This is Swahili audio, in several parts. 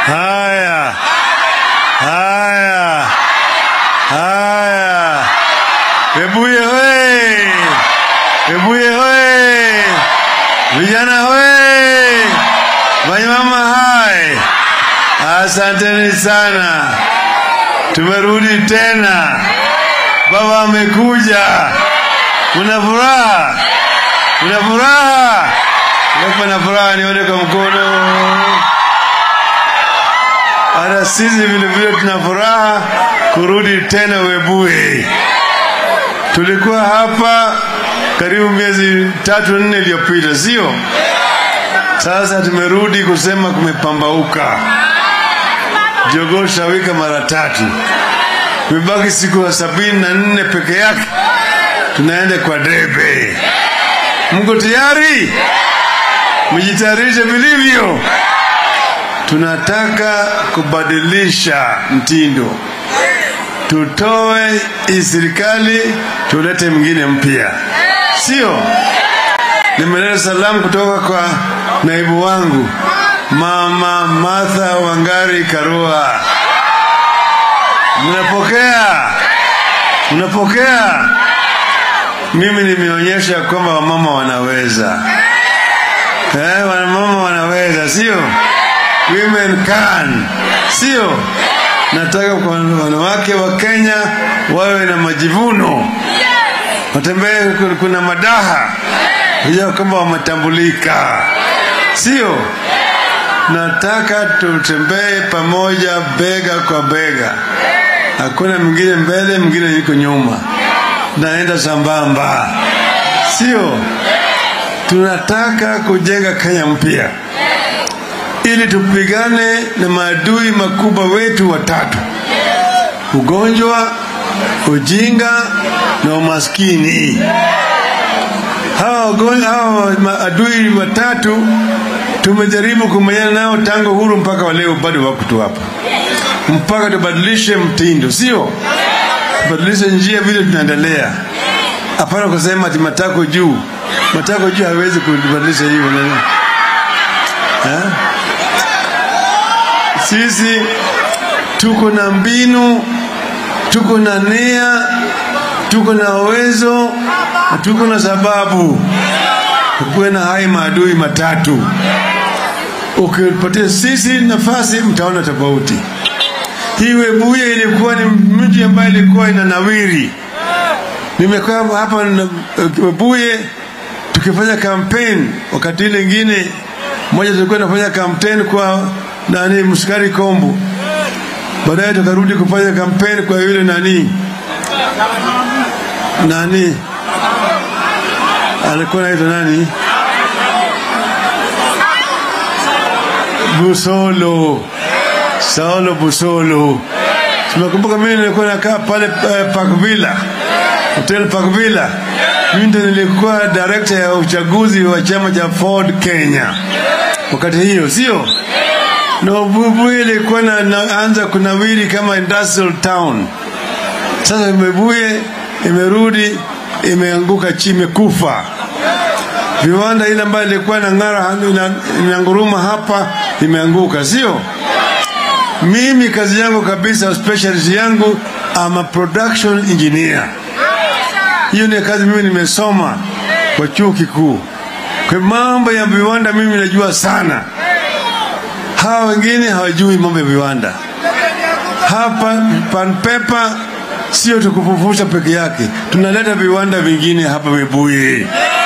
Haya, haya, haya. Webuye hoye! Webuye hoye! Vijana hoye! Wanyama hai! Asanteni sana, tumerudi tena. Baba amekuja. Kuna furaha, kuna furaha. Wapa na furaha, nione kwa mkono. Hata sisi vile vile tuna furaha kurudi tena Webuye. Tulikuwa hapa karibu miezi tatu nne iliyopita, sio? Sasa tumerudi kusema kumepambauka. Jogoo shawika mara tatu, imebaki siku ya sabini na nne peke yake, tunaenda kwa debe. Mko tayari? Mjitayarishe vilivyo. Tunataka kubadilisha mtindo, tutoe hii serikali tulete mwingine mpya, sio? Nimeleta salamu kutoka kwa naibu wangu Mama Martha Wangari Karua. Mnapokea? Mnapokea? Mimi nimeonyesha kwamba wamama wanaweza, eh, wamama wanaweza, sio? Women can, sio? Nataka kwa wanawake wa Kenya wawe na majivuno, watembee, kuna madaha kujua kwamba wametambulika, sio? Nataka tutembee pamoja, bega kwa bega, hakuna mwingine mbele, mwingine yuko nyuma, naenda sambamba, sio? Tunataka kujenga Kenya mpya ili tupigane na maadui makubwa wetu watatu: ugonjwa, ujinga na umaskini. Hawa hawa maadui watatu tumejaribu kumenyana nao tangu huru mpaka wa leo, bado wako tu hapa, mpaka tubadilishe mtindo, sio tubadilishe njia vile tunaendelea. Hapana kusema ati matako juu, matako juu hawezi kubadilisha hiyo nani ha? Sisi tuko na mbinu, tuko na nia, tuko na uwezo na tuko na sababu kukuwe na hai maadui matatu. Ukipatia sisi nafasi, mtaona tofauti. Hii Webuye ilikuwa ni mji ambayo ilikuwa ina nawiri. Nimekaa hapa Webuye tukifanya kampeni, wakati ile ingine moja tulikuwa tunafanya kampeni kwa nani, Msukari Kombo, baadaye tukarudi kufanya kampeni kwa yule nani nani alikuwa naitwa nani, Busolo, Saulo Busolo. Tumekumbuka mimi nilikuwa nakaa pale uh, Park Villa, Hotel Park Villa. Mimi ndo nilikuwa director ya uchaguzi wa chama cha Ford Kenya wakati hiyo, sio? Na Webuye ilikuwa na, naanza kunawiri kama industrial town. Sasa Webuye imerudi imeanguka chini, imekufa. Viwanda ile ambayo ilikuwa na ng'ara inanguruma hapa imeanguka, sio? Mimi kazi yangu kabisa, specialty yangu ama production engineer. Hiyo ni kazi mimi nimesoma kwa chuo kikuu. Kwa mambo ya viwanda mimi najua sana, hawa wengine hawajui mambo ya viwanda. Hapa Pan Paper sio tukufufusha peke yake, tunaleta viwanda vingine hapa Webuye,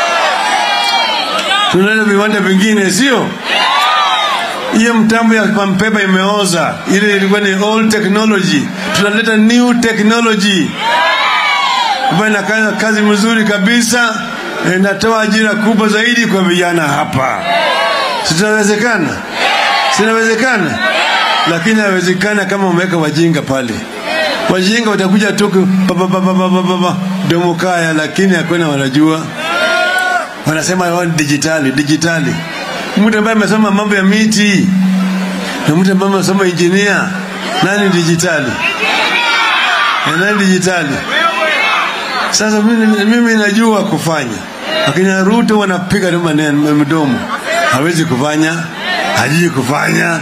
tunaleta viwanda vingine, sio hiyo mtambo ya pampepa imeoza, ile ilikuwa ni old technology. Tunaleta new technology ambayo inafanya kazi mzuri kabisa, inatoa ajira kubwa zaidi kwa vijana hapa. Sitawezekana, sinawezekana, lakini haiwezekana kama umeweka wajinga pale wajinga watakuja tu domo kaya, lakini hakuna wanajua, wanasema wao ni dijitali dijitali. Mtu ambaye amesoma mambo ya miti na mtu ambaye amesoma injinia, nani dijitali na nani dijitali? Sasa mimi, mimi najua kufanya, lakini Ruto wanapiga tu maneno mdomo, hawezi kufanya, hajui kufanya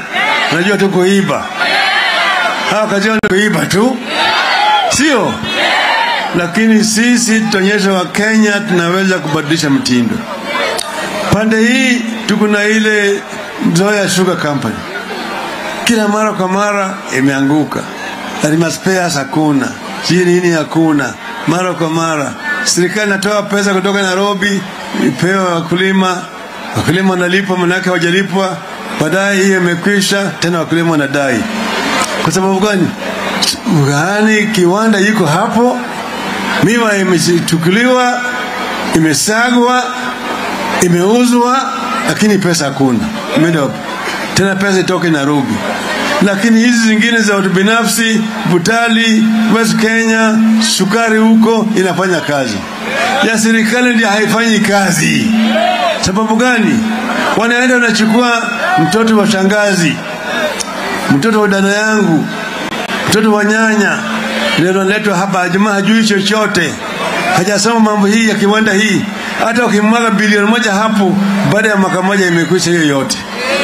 unajua tu kuiba. Hawa kazi yao ni kuiba tu, sio? Lakini sisi tutaonyesha Wakenya tunaweza kubadilisha mtindo. Pande hii tuko na ile Nzoia Sugar Company, kila mara kwa mara imeanguka, spares hakuna, sijui nini hakuna, mara kwa mara serikali inatoa pesa kutoka Nairobi ipewe wakulima, wakulima wanalipwa, manake hawajalipwa, baadaye hiyo imekwisha, tena wakulima wanadai. Kwa sababu gani? Yaani kiwanda iko hapo, miwa imechukuliwa, imesagwa, imeuzwa, lakini pesa hakuna, imeenda wapi? Tena pesa itoke Nairobi lakini hizi zingine za watu binafsi, Butali, West Kenya, sukari huko inafanya kazi. Ya serikali ndio haifanyi kazi. Sababu gani? Wanaenda wanachukua mtoto wa shangazi, mtoto wa dada yangu, mtoto wa nyanya, ndio analetwa hapa. Jamaa hajui chochote, hajasoma mambo hii ya kiwanda hii. Hata ukimwaga bilioni moja hapo, baada ya mwaka moja imekwisha hiyo yote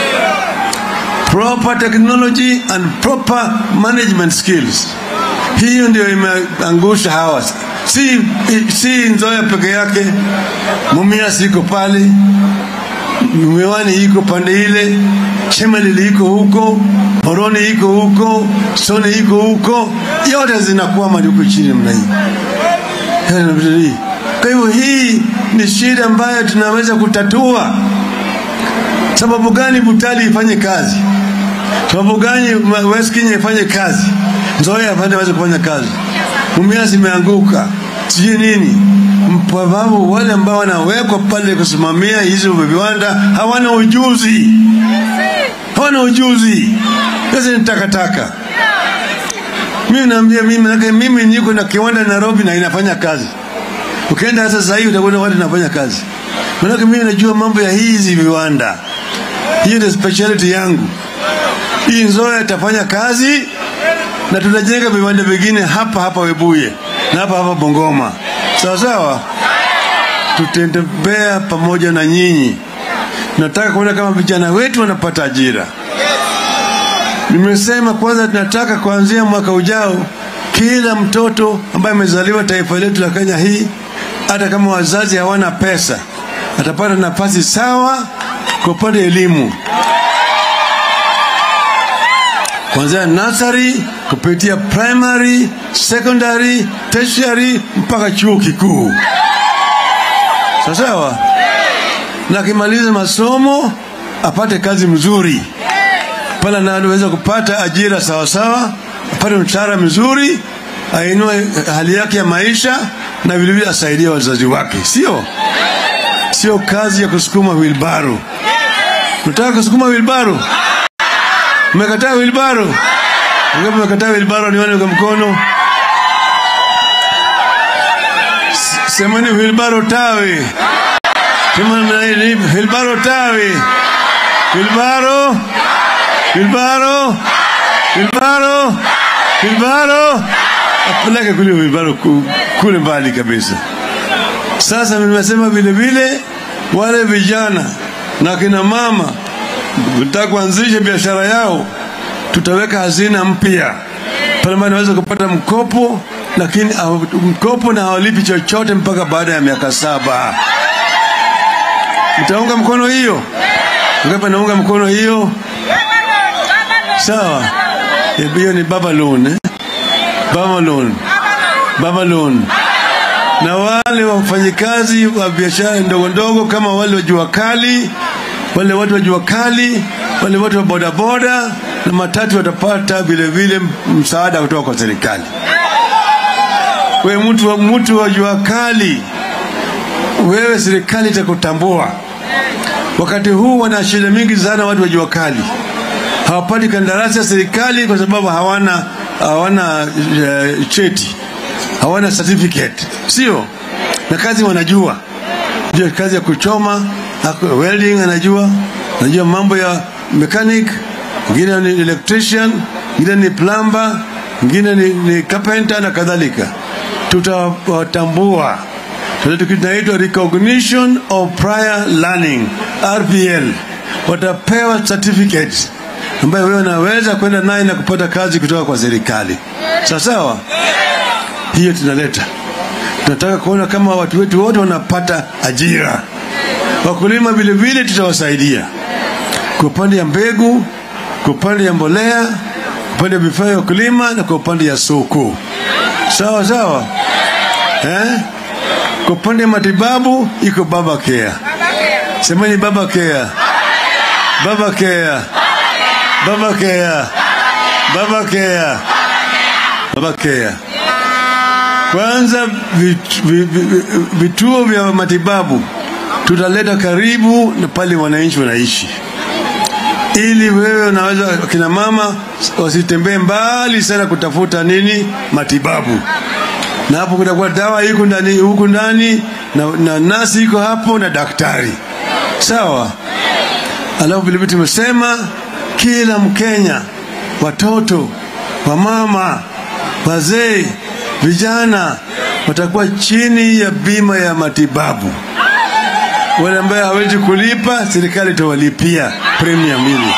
proper technology and proper management skills. Hiyo ndio imeangusha hawa, si, si Nzoia peke yake. Mumias iko pale, Miwani iko pande ile, Chemelil iko huko, Moroni iko huko, Soni iko huko, yote zinakwama huko chini mna hii. Kwa hivyo hii ni shida ambayo tunaweza kutatua. Sababu gani Butali ifanye kazi? Sababu gani West Kenya ifanye kazi? Nzoia afanye waweze kufanya kazi. Mumias imeanguka, sijui nini, sababu wale ambao wanawekwa pale kusimamia hizo viwanda hawana ujuzi, hawana ujuzi. Pesa ni takataka. Mimi naambia mimi, nake mimi niko na kiwanda Nairobi na inafanya kazi. Ukienda hata sasa hivi utakuta watu wanafanya kazi, manake mimi najua mambo ya hizi viwanda. Hiyo ndio speciality yangu. Hii Nzoia itafanya kazi na tutajenga viwanda vingine hapa hapa Webuye na hapa hapa Bungoma, sawa sawa. Tutatembea pamoja na nyinyi. Nataka kuona kama vijana wetu wanapata ajira. Nimesema kwanza, tunataka kuanzia mwaka ujao, kila mtoto ambaye amezaliwa taifa letu la Kenya hii, hata kama wazazi hawana pesa, atapata nafasi sawa kwa upande elimu kuanzia nursery kupitia primary, secondary, tertiary mpaka chuo kikuu. Sawa na akimaliza masomo apate kazi mzuri pale, na anaweza kupata ajira sawa sawa, apate mshahara mzuri, ainue hali yake ya maisha na vilevile asaidie wazazi wake, sio sio kazi ya kusukuma wilbaro. Nataka kusukuma wilbaro Mmekataa wilbaro? Ngapi mmekataa wilbaro? Nione kwa mkono. Semeni wilbaro tawi. Semeni wilbaro tawi. Wilbaro. Wilbaro. Wilbaro. Wilbaro. Apeleke kule wilbaro kule mbali kabisa. Sasa nimesema vile vile wale vijana na kina mama nataka kuanzisha biashara yao, tutaweka hazina mpya pale ambapo naweza kupata mkopo, lakini mkopo na hawalipi chochote mpaka baada ya miaka saba. Mtaunga mkono hiyo? Ngapi naunga mkono hiyo? Sawa, hiyo ni baba loan eh? Baba loan, baba loan na wale wafanyikazi wa biashara ndogo ndogo kama wale wa jua kali wale watu wa jua kali, wale watu wa bodaboda na matatu watapata vile vile msaada kutoka kwa serikali. Wewe mtu wa mtu wa jua kali, wewe serikali itakutambua. Wakati huu wana shida mingi sana watu wa jua kali, hawapati kandarasi ya serikali kwa sababu hawana hawana uh, cheti, hawana certificate, sio na kazi wanajua, ndio kazi ya kuchoma welding anajua, anajua mambo ya mechanic, mwingine ni electrician, mwingine ni plumber, mwingine ni, ni carpenter na kadhalika. Tutawatambua, tunaitwa recognition of prior learning RPL, watapewa certificate ambayo wewe unaweza kwenda naye na kupata kazi kutoka kwa serikali. Sawa sawa, hiyo tunaleta. Tunataka kuona kama watu wetu wote wanapata ajira. Wakulima vile vile tutawasaidia kwa upande ya mbegu, kwa upande ya mbolea, kwa upande ya vifaa vya kulima na kwa upande ya soko. Sawa sawa, eh? Kwa upande ya matibabu iko baba care. Semeni baba care. Baba care. Baba care. Baba care. Baba care. Kwanza vit- vi- vi- vituo vya matibabu tutaleta karibu na pale wananchi wanaishi, ili wewe unaweza, kina mama wasitembee mbali sana kutafuta nini matibabu, na hapo kutakuwa dawa iko ndani huku ndani na, na nasi iko hapo na daktari sawa. Alafu vilevile tumesema kila Mkenya, watoto, wamama, wazee, vijana watakuwa chini ya bima ya matibabu. Wale ambaye hawezi kulipa, serikali itawalipia premium ile,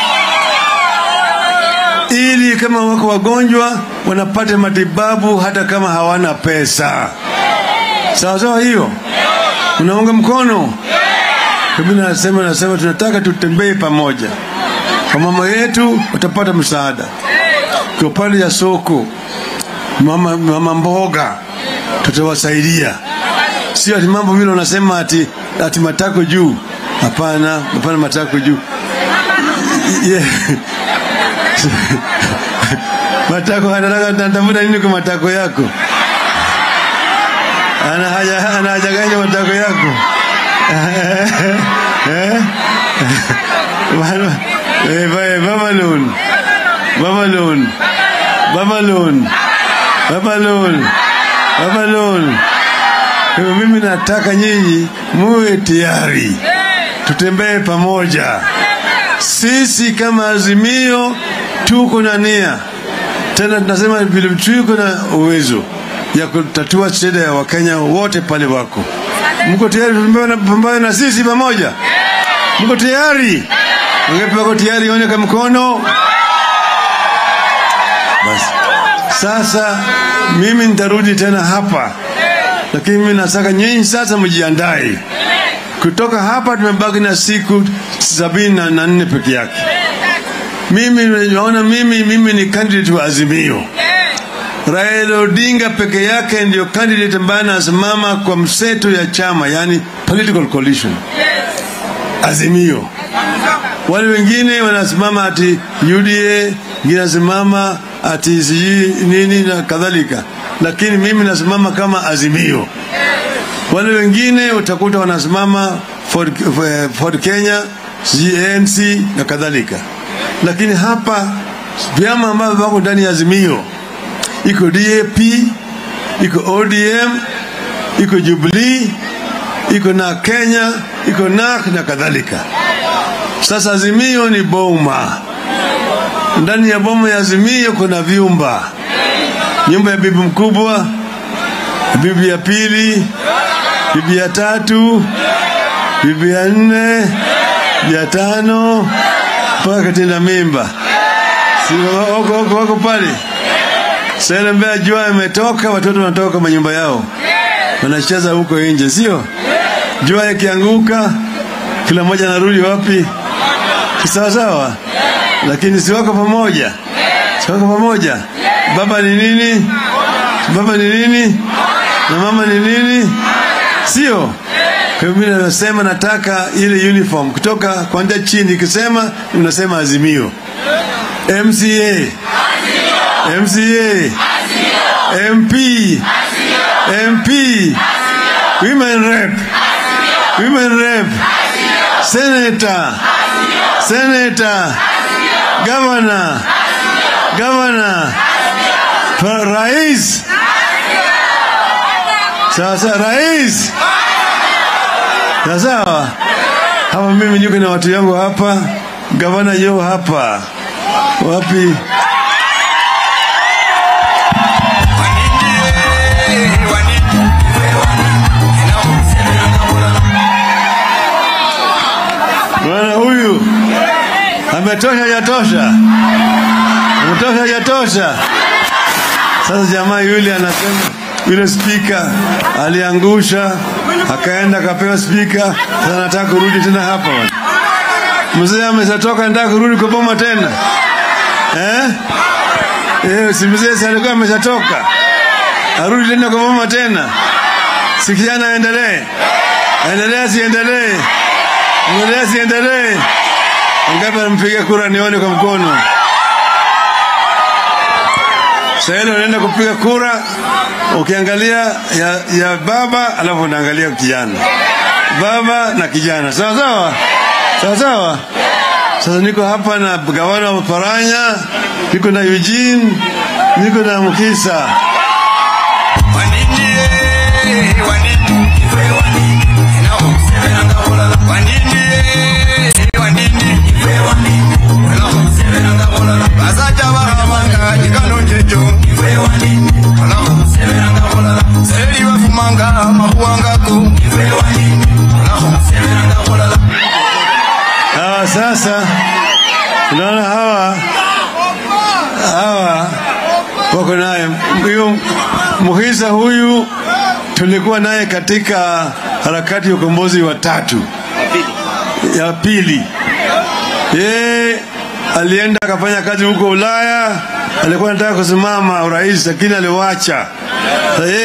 ili kama wako wagonjwa wanapata matibabu hata kama hawana pesa. Sawa sawa, hiyo unaunga mkono? Mimi nasema nasema tunataka tutembee pamoja. Kwa mama yetu watapata msaada. Kwa upande ya soko, mama, mama mboga tutawasaidia, sio ati mambo vile unasema ati, ati matako juu. Hapana, hapana, matako juu yeah. matako anataka natafuta nini kwa matako yako? Ana haja ana haja gani matako yako? Eh? Baba- eh, ba- Babylon. Babylon. Babylon. Babylon. Babylon. Kwa hivyo mimi nataka nyinyi muwe tayari, tutembee pamoja. Sisi kama Azimio tuko na nia, tena tunasema vile tuko na uwezo ya kutatua shida ya Wakenya wote pale wako. Mko tayari kupambana pambana na sisi pamoja? Mko tayari? Wangapi wako tayari? Onyeka mkono. Basi sasa, mimi nitarudi tena hapa, lakini mimi nataka nyinyi sasa mjiandae. Kutoka hapa tumebaki na siku sabini na na nne peke yake. Mimi naona mimi mimi ni candidate wa Azimio. Raila Odinga peke yake ndio candidate ambaye anasimama kwa mseto ya chama, yani political coalition Azimio. Wale wengine wanasimama ati UDA, wengine wanasimama ati sijui nini na kadhalika, lakini mimi nasimama kama Azimio. Wale wengine utakuta wanasimama Ford, eh, Ford Kenya, sijui ANC na kadhalika, lakini hapa vyama ambavyo vako ndani ya Azimio iko DAP, iko ODM, iko Jubilee, iko na Kenya, iko NAK na kadhalika. Sasa Azimio ni boma. Ndani ya boma ya Azimio kuna vyumba, nyumba ya bibi mkubwa, bibi ya pili, bibi ya tatu, bibi ya nne, bibi ya tano mpaka katinda mimba. Si wako, wako, wako pale sasa mbea jua imetoka, watoto wanatoka manyumba yao wanacheza huko nje, sio? Jua ikianguka, kila mmoja anarudi wapi? Sawa sawa, lakini si wako pamoja, si wako pamoja. Baba ni nini? Baba ni nini? Na mama ni nini? Sio? Kwa hivyo mimi nasema nataka ile uniform kutoka kuanzia chini, ikisema unasema Azimio, MCA MCA, MP, MP, women rep, women rep, senator, senator, governor, governor, pa- rais. Sasa rais. Sasa hapa mimi niko na watu yangu hapa, gavana yo hapa. Wapi? Bwana huyu Imetosha, hajatosha? Imetosha, hajatosha? Sasa jamaa yule anasema yule spika aliangusha, akaenda akapewa spika. Sasa nataka kurudi tena hapa bwana. Mzee ameshatoka, nataka kurudi kwa boma tena eh? Eh, si mzee si alikuwa ameshatoka, arudi tena kwa boma tena? Si kijana aendelee, aendelee, siendelee, endelee, siendelee? Ngapi anampiga kura nione kwa mkono? Sasa ile unaenda kupiga kura, ukiangalia ya, ya baba alafu unaangalia kijana, baba na kijana, sawa sawa, sawa sawa. Sasa niko hapa na gavana wa Paranya, niko na Eugene, niko na Mkisa. Hawa sasa unaona hawa hawa wako naye huyu Muhisa huyu tulikuwa naye katika harakati ya ukombozi wa tatu ya pili. Yeye alienda akafanya kazi huko Ulaya, alikuwa anataka kusimama urais lakini aliwacha. Sasa yeye